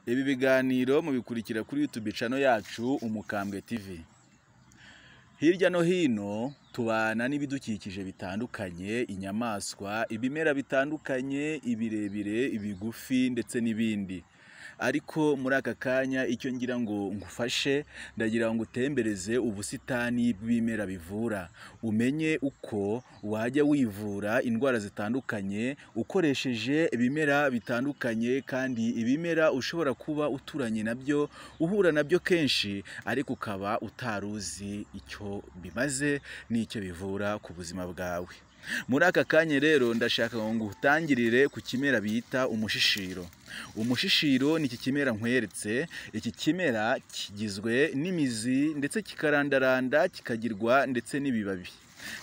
Ibi biganiro mubikurikira kuri YouTube channel yacu Umukambwe TV. Hirya no hino tubana n'ibidukikije bitandukanye, inyamaswa, ibimera bitandukanye, ibirebire, ibigufi ndetse n'ibindi. Ariko muri aka kanya icyo ngira ngo ngufashe ndagira ngo ngutembereze ubusitani bw'ibimera bivura, umenye uko wajya wivura indwara zitandukanye ukoresheje ibimera bitandukanye kandi ibimera ushobora kuba uturanye nabyo, uhura nabyo kenshi ariko ukaba utari uzi icyo bimaze n'icyo bivura ku buzima bwawe. Muri aka kanya rero ndashaka ngo ngutangirire ku kimera bita umushishiro. Umushishiro ni iki kimera nkweretse, iki kimera kigizwe n'imizi ndetse kikarandaranda kikagirwa ndetse n'ibibabi,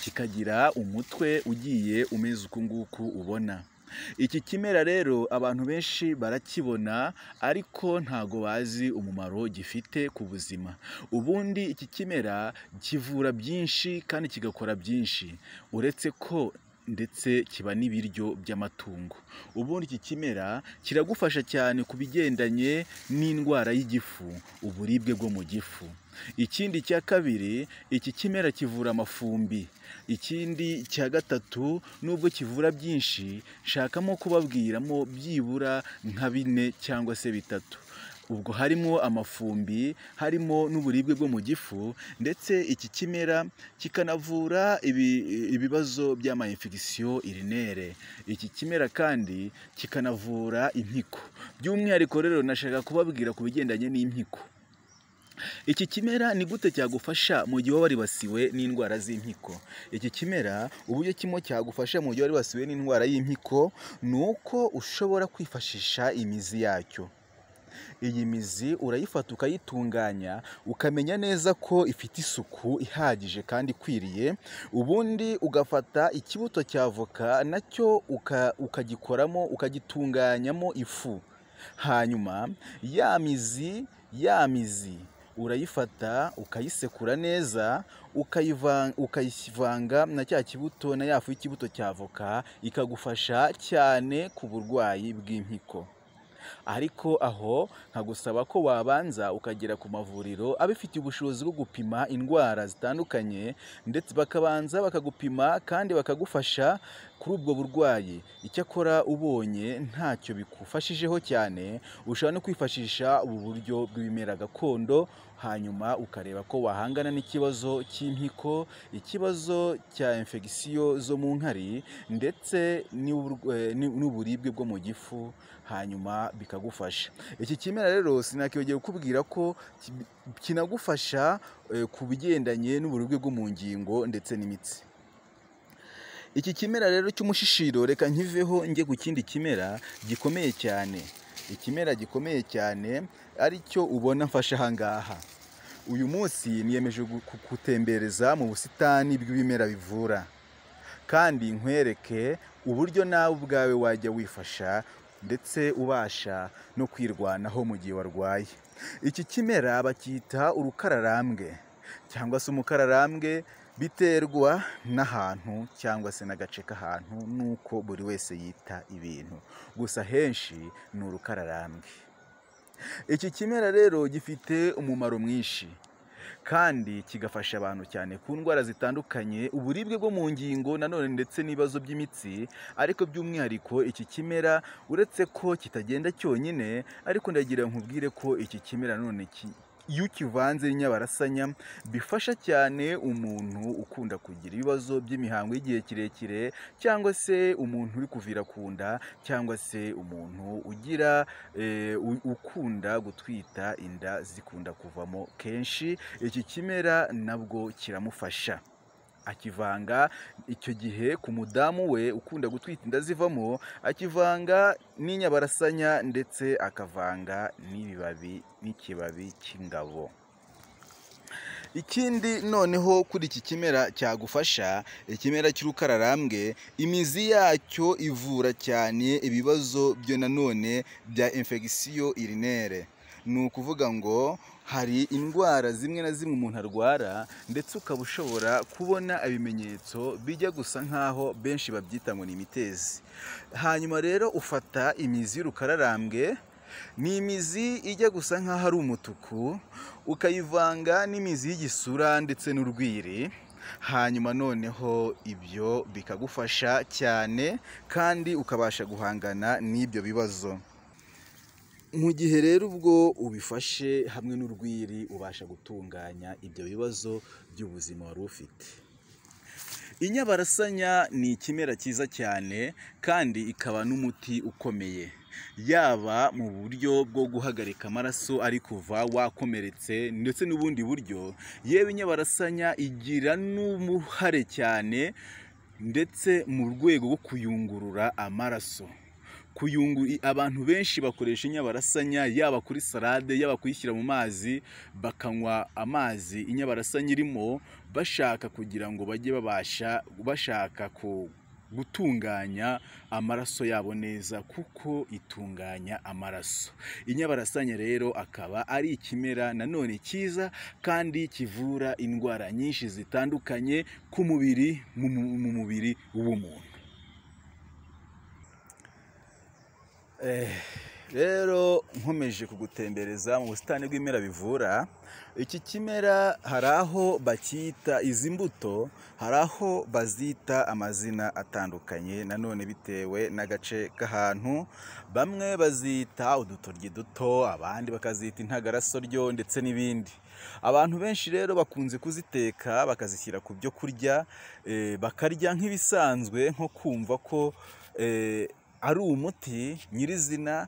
kikagira umutwe ugiye umeze uku nguku ubona. Iki kimera rero abantu benshi barakibona ariko ntago bazi umumaro gifite ku buzima. Ubundi iki kimera kivura byinshi kandi kigakora byinshi, uretse ko ndetse kiba n'ibiryo by'amatungo. Ubundi iki kimera kiragufasha cyane ku bigendanye n'indwara y'igifu, uburibwe bwo mu gifu. Ikindi cya kabiri, iki kimera kivura amafumbi. Ikindi cya gatatu, nubwo kivura byinshi, nshakamo kubabwiramo byibura nka bine cyangwa se bitatu. Ubwo harimo amafumbi, harimo n'uburibwe bwo mu gifu ndetse iki kimera kikanavura ibi- ibibazo by'ama infection urinere. Iki kimera kandi kikanavura impyiko. By'umwihariko rero nashaka kubabwira ku bigendanye n'impyiko. Iki kimera ni gute cyagufasha mu gihe waba waribasiwe n'indwara z'impyiko? Iki kimera uburyo kimwe cyagufasha mu gihe waribasiwe n'indwara y'impyiko, ni uko ushobora kwifashisha imizi yacyo. Iyi mizi urayifata ukayitunganya, ukamenya neza ko ifite isuku ihagije kandi ikwiriye, ubundi ugafata ikibuto cya avoka nacyo uka- ukagikoramo, ukagitunganyamo ifu. Hanyuma ya mizi, ya mizi urayifata ukayisekura neza, ukayiva- ukayivanga na cya kibuto na ya fu y'ikibuto cya avoka, ikagufasha cyane ku burwayi bw'impyiko. Ariko aho nkagusaba ko wabanza ukagera ku mavuriro abifitiye ubushobozi bwo gupima indwara zitandukanye ndetse bakabanza bakagupima kandi bakagufasha kuri ubwo burwayi. Icyakora ubonye ntacyo bikufashijeho cyane, ushobora no kwifashisha ubu buryo bw'ibimera gakondo, hanyuma ukareba ko wahangana n'ikibazo cy'impyiko, ikibazo cya infection zo mu nkari ndetse n'ubur- eh, n'uburibwe bwo mu gifu, hanyuma bikagufasha. Iki kimera rero sinakwibagirwa kukubwira ko ki- kinagufasha eh, ku bigendanye n'uburibwe bwo mu ngingo ndetse n'imitsi. Iki kimera rero cy'umushishiro reka nkiveho njye ku kindi kimera gikomeye cyane. Ikimera gikomeye cyane ari cyo ubona mfashe aha ngaha. Uyu munsi niyemeje gu- gutembereza mu busitani bw'ibimera bivura kandi nkwereke uburyo nawe ubwawe wajya wifasha ndetse ubasha no kwirwanaho mu gihe warwaye. Iki kimera bacyita urukararambwe cyangwa se umukararambwe biterwa n'ahantu cyangwa se n'agace k'ahantu n'uko buri wese yita ibintu, gusa henshi ni urukararambwe. Iki kimera rero gifite umumaro mwinshi kandi kigafasha abantu cyane ku ndwara zitandukanye, uburibwe bwo mu ngingo nanone ndetse n'ibibazo by'imitsi, ariko by'umwihariko iki kimera uretse ko kitagenda cyonyine ariko ndagira ngo nkubwire ko iki kimera none ki iyo ukivanze n'inyabarasanya bifasha cyane umuntu ukunda kugira ibibazo by'imihango y'igihe kirekire cyangwa se umuntu uri kuvira ku nda cyangwa se umuntu ugira eh, u- ukunda gutwita inda zikunda kuvamo kenshi iki kimera nabwo kiramufasha akivanga icyo gihe ku mudamu we ukunda gutwita inda zivamo akivanga n'inyabarasanya ndetse akavanga n'ibibabi n'ikibabi cy'ingabo ikindi noneho kuri iki kimera cyagufasha ikimera cy'urukararambwe imizi yacyo ivura cyane ibibazo byo nanone bya infection urinere ni ukuvuga ngo hari indwara zimwe na zimwe umuntu arwara ndetse ukaba ushobora kubona ibimenyetso bijya gusa nk'aho benshi babyita ngo ni imitezi hanyuma rero ufata imizi y'urukararambwe ni imizi ijya gusa nk'aho ari umutuku ukayivanga n'imizi y'igisura ndetse n'urwiri hanyuma noneho ibyo bikagufasha cyane kandi ukabasha guhangana n'ibyo bibazo mu gihe rero ubwo ubifashe hamwe n'urwiri ubasha gutunganya ibyo bibazo by'ubuzima wari ufite inyabarasanya ni ikimera cyiza cyane kandi ikaba n'umuti ukomeye yaba mu buryo bwo guhagarika amaraso ari kuva wakomeretse ndetse n'ubundi buryo yewe inyabarasanya igira n'uruhare cyane ndetse mu rwego rwo kuyungurura amaraso kuyungu abantu benshi bakoresha inyabarasanya yaba kuri salade yaba kuyishyira mu mazi bakanywa amazi inyabarasanya irimo bashaka kugira ngo bajye babasha bashaka ku gutunganya amaraso yabo neza kuko itunganya amaraso inyabarasanya rero akaba ari ikimera nanone cyiza kandi kivura indwara nyinshi zitandukanye ku mubiri mu mu- mu mubiri w'umuntu Eh, rero nkomeje kugutembereza mu busitani bw'ibimera bivura iki kimera hari aho bacyita izi mbuto hari aho bazita amazina atandukanye nanone bitewe n'agace k'ahantu bamwe bazita udutoryi duto abandi bakazita intagarasoryo ndetse n'ibindi abantu benshi rero bakunze kuziteka bakazishyira ku byo kurya eh, bakarya nk'ibisanzwe nko kumva ko eh, ari umuti nyirizina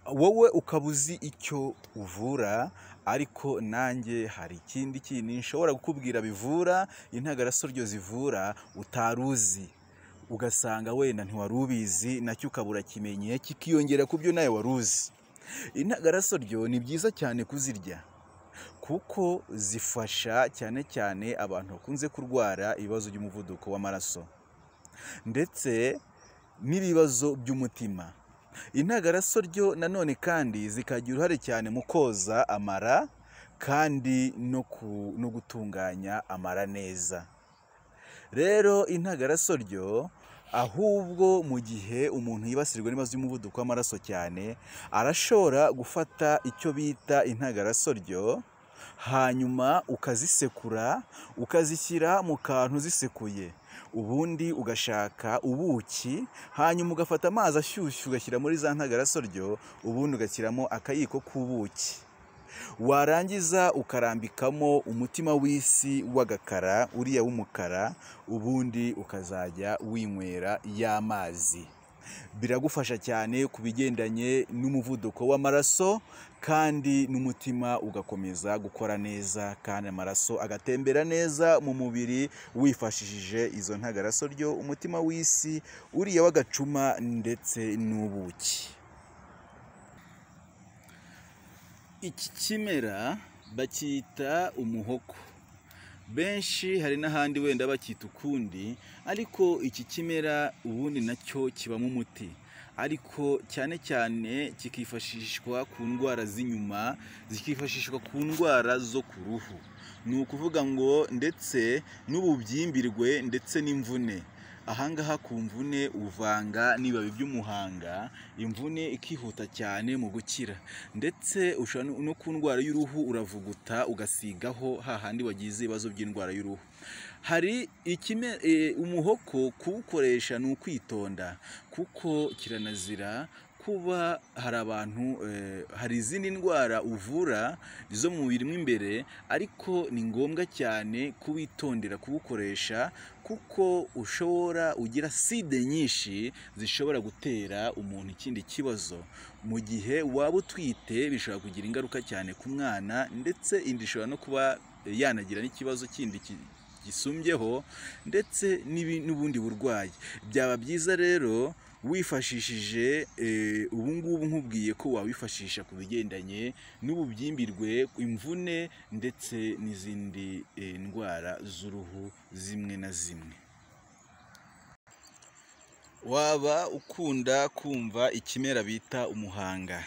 wowe ukaba uzi icyo uvura ariko nanjye hari ikindi kintu nshobora kukubwira bivura intagarasoryo zivura utari uzi ugasanga wenda ntiwari ubizi nacyo ukaba urakimenye kikiyongera ku byo nawe wari uzi intagarasoryo ni byiza cyane kuzirya kuko zifasha cyane cyane abantu bakunze kurwara ibibazo by'umuvuduko w'amaraso ndetse n'ibibazo by'umutima intagarasoryo nanone kandi zikagira uruhare cyane mu koza amara kandi no ku- no gutunganya amara neza rero intagarasoryo ahubwo mu gihe umuntu yibasirwa n'ibibazo by'umuvuduko w'amaraso cyane arashobora gufata icyo bita intagarasoryo hanyuma ukazisekura ukazishyira mu kantu zisekuye ubundi ugashaka ubuki hanyuma ugafata amazi ashyushye ugashyira muri za ntagarasoryo ubundi ugashyiramo akayiko k'ubuki warangiza ukarambikamo umutima w'isi w'agakara uriya w'umukara ubundi ukazajya winywera y'amazi biragufasha cyane ku bigendanye n'umuvuduko w'amaraso kandi n'umutima ugakomeza gukora neza kandi amaraso agatembera neza mu mubiri wifashishije izo ntagarasoryo umutima w'isi uriya w'agacuma ndetse n'ubuki iki kimera bacyita umuhoko benshi hari n'ahandi wenda bacyita ukundi ariko iki kimera ubundi nacyo kibamo umuti ariko cyane cyane kikifashishwa ku ndwara z'inyuma zikifashishwa ku ndwara zo ku ruhu ni ukuvuga ngo ndetse n'ububyimbirwe ndetse n'imvune ahangaha ku mvune uvanga n'ibibabi by'umuhanga imvune ikihuta cyane mu gukira ndetse ushobora no- no ku ndwara y'uruhu uravuguta ugasigaho hahandi wagize ibibazo by'indwara y'uruhu hari ikime, e, umuhoko kuwukoresha ni ukwitonda kuko kiranazira kuba hari abantu eh, hari izindi ndwara uvura zo mu mubiri mo imbere ariko ni ngombwa cyane kuwitondera kuwukoresha kuko ushobora ugira side nyinshi zishobora gutera umuntu ikindi kibazo mu gihe waba utwite bishobora kugira ingaruka cyane ku mwana ndetse inda ishobora no kuba yanagira n'ikibazo kindi ki- gisumbyeho ndetse n'ibi- n'ubundi burwayi byaba byiza rero wifashishije eh, ubu ngubu nkubwiye ko wawifashisha ku bigendanye n'ububyimbirwe imvune ndetse n'izindi eh, ndwara z'uruhu zimwe na zimwe waba ukunda kumva ikimera bita umuhanga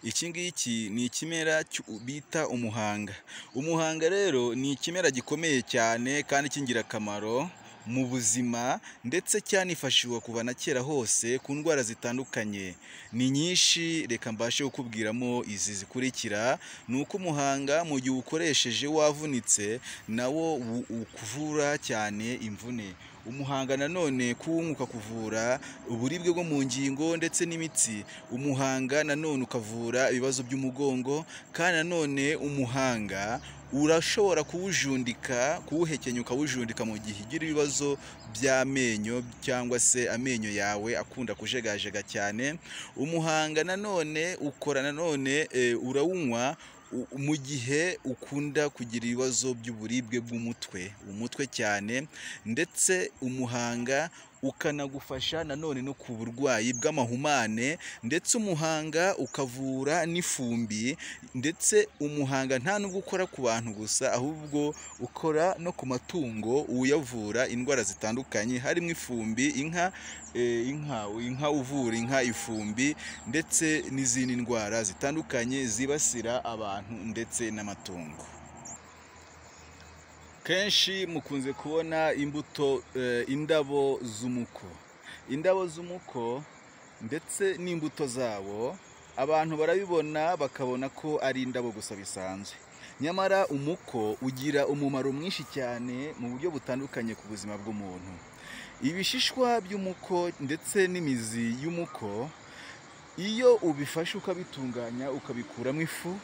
iki ngiki ni ikimera cy'u- bita umuhanga umuhanga rero ni ikimera gikomeye cyane kandi cy'ingirakamaro mu buzima ndetse cyanifashishwa kuva na kera hose ku ndwara zitandukanye ni nyinshi reka mbashe kukubwiramo izi zikurikira ni uko umuhanga mu gihe uwukoresheje wavunitse nawo wu- ukuvura cyane imvune umuhanga nanone kuwunywa kuvura uburibwe bwo mu ngingo ndetse n'imitsi umuhanga nanone ukavura ibibazo by'umugongo kandi nanone umuhanga urashobora kuwujundika kuwuhekenya ukawujundika mu gihe ugira ibibazo by'amenyo cyangwa se amenyo yawe akunda kujegajega cyane umuhanga nanone ukora nanone eh, urawunywa u- mu gihe ukunda kugira ibibazo by'uburibwe bw'umutwe umutwe cyane ndetse umuhanga ukanagufasha nanone no ku burwayi bw'amahumane ndetse umuhanga ukavura n'ifumbi ndetse umuhanga nta nubwo ukora ku bantu gusa ahubwo ukora no ku matungo uyavura indwara zitandukanye harimo ifumbi inka eh, inka inka uvura inka ifumbi ndetse n'izindi ndwara zitandukanye zibasira abantu ndetse n'amatungo kenshi mukunze kubona imbuto eh, indabo z'umuko indabo z'umuko ndetse n'imbuto zabo abantu barabibona bakabona ko ari indabo gusa bisanzwe nyamara umuko ugira umumaro mwinshi cyane mu buryo butandukanye ku buzima bw'umuntu ibishishwa by'umuko ndetse n'imizi y'umuko iyo ubifashe ukabitunganya ukabikuramo ifu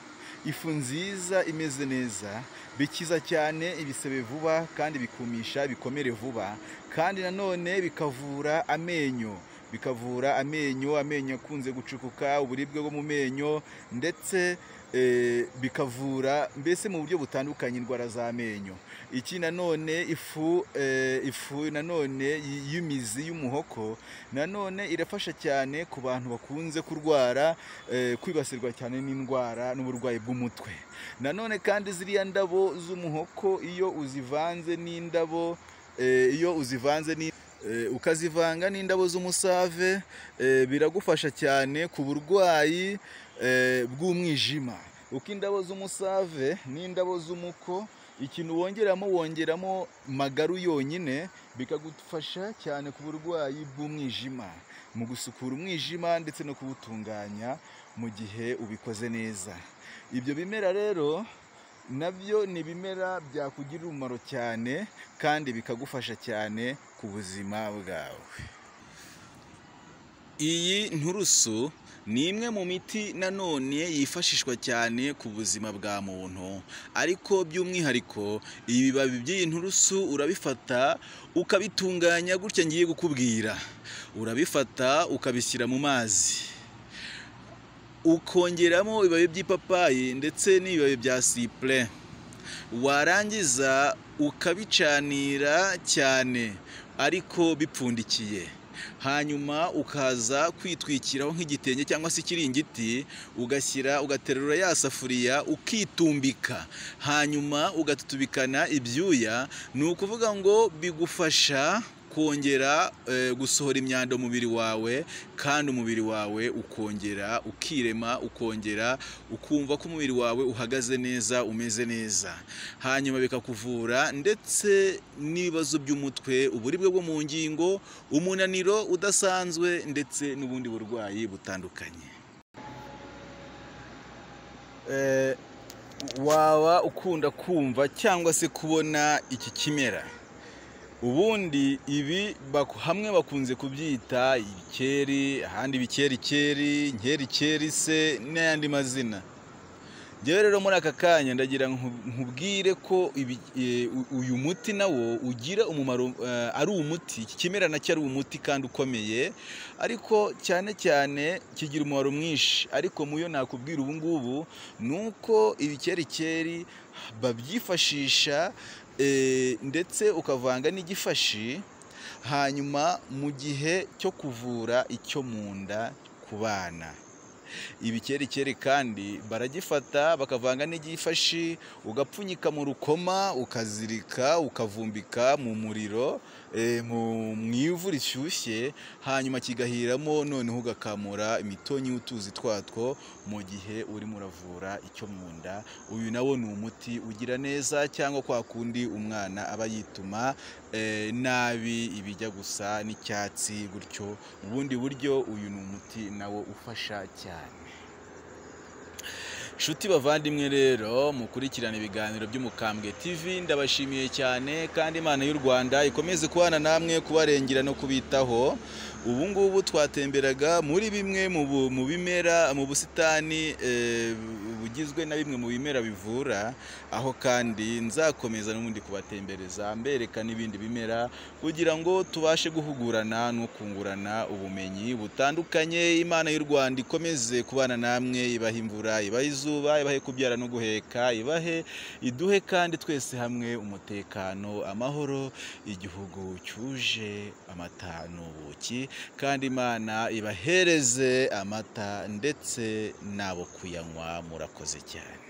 ifu nziza imeze neza bikiza cyane ibisebe vuba kandi bikumisha ibikomere vuba kandi nanone bikavura amenyo bikavura amenyo amenyo akunze gucukuka uburibwe bwo mu menyo ndetse eh, bikavura mbese mu buryo butandukanye indwara z'amenyo iki nanone ifu eh, ifu nanone y- y'imizi y'umuhoko nanone irafasha cyane ku bantu bakunze kurwara eh, kwibasirwa cyane n'indwara n'uburwayi bw'umutwe nanone kandi ziriya ndabo z'umuhoko iyo uzivanze n'indabo eh, iyo uzivanze ni eh, ukazivanga n'indabo z'umusave eh, biragufasha cyane ku burwayi eh, bw'umwijima uko indabo z'umusave n'indabo z'umuko ikintu wongeramo wongeramo magaru yonyine bikagufasha cyane ku burwayi bw'umwijima mu gusukura umwijima ndetse no kuwutunganya mu gihe ubikoze neza ibyo bimera rero nabyo ni ibimera byakugirira umumaro cyane kandi bikagufasha cyane ku buzima bwawe iyi nturusu ni imwe mu miti nanone yifashishwa cyane ku buzima bwa muntu ariko by'umwihariko ibibabi by'iyi nturusu urabifata ukabitunganya gutya ngiye kukubwira urabifata ukabishyira mu mazi ukongeramo ibibabi by'ipapayi ndetse n'ibibabi bya sipure warangiza ukabicanira cyane ariko bipfundikiye hanyuma ukaza kwitwikiraho nk'igitenge cyangwa se ikiringiti ugashyira ugaterura ya safuriya ukitumbika hanyuma ugatutubikana ibyuya ni ukuvuga ngo bigufasha kongera eh, gusohora imyanda mu mubiri wawe kandi umubiri wawe ukongera ukirema ukongera ukumva ko umubiri wawe uhagaze neza umeze neza hanyuma bikakuvura ndetse n'ibibazo by'umutwe uburibwe bwo mu ngingo umunaniro udasanzwe ndetse n'ubundi burwayi butandukanye waba ukunda kumva cyangwa se kubona iki kimera ubundi ibi baku- hamwe bakunze kubyita ibikeri ahandi ibikerikeri inkerikeri se n'ayandi mazina njyewe rero muri aka kanya ndagira nku- nkubwire ko ibi- e, u- uyu muti nawo ugira umumaro eh, ari umuti iki kimera nacyo ari umuti kandi ukomeye ariko cyane cyane kigira umumaro mwinshi ariko muyo nakubwira ubu ngubu ni uko ibikerikeri babyifashisha eh, ndetse ukavanga n'igifashi hanyuma mu gihe cyo kuvura icyo mu nda ku bana ibikerikeri kandi baragifata bakavanga n'igifashi ugapfunyika mu rukoma ukazirika ukavumbika mu muriro eh, mu mu ivu rishyushye hanyuma kigahiramo noneho ugakamura imitonyi y'utuzi twatwo mu gihe urimo uravura icyo mu nda uyu nawo ni umuti ugira neza cyangwa kwa kundi umwana aba yituma eh, nabi ibijya gusa n'icyatsi gutyo mu bundi buryo uyu ni umuti nawo ufasha cyane Nshuti bavandimwe rero mukurikirana ibiganiro by'umukambwe TV ndabashimiye cyane kandi Imana y'u Rwanda ikomeze kubana namwe kubarengera no kubitaho ubu ngubu twatemberaga muri bimwe mu bu- mu bimera mu busitani eh, bugizwe na bimwe mu bimera bivura aho kandi nzakomeza n'ubundi kubatembereza mbereka n'ibindi bimera kugira ngo tubashe guhugurana no kungurana ubumenyi butandukanye Imana y'u Rwanda ikomeze kubana namwe ibaha imvura ibaha izuba ibahe kubyara no guheka ibahe iduhe kandi twese hamwe umutekano amahoro igihugu cyuje amata n'ubuki kandi Imana ibahereze amata ndetse n'abo kuyanywa murakoze cyane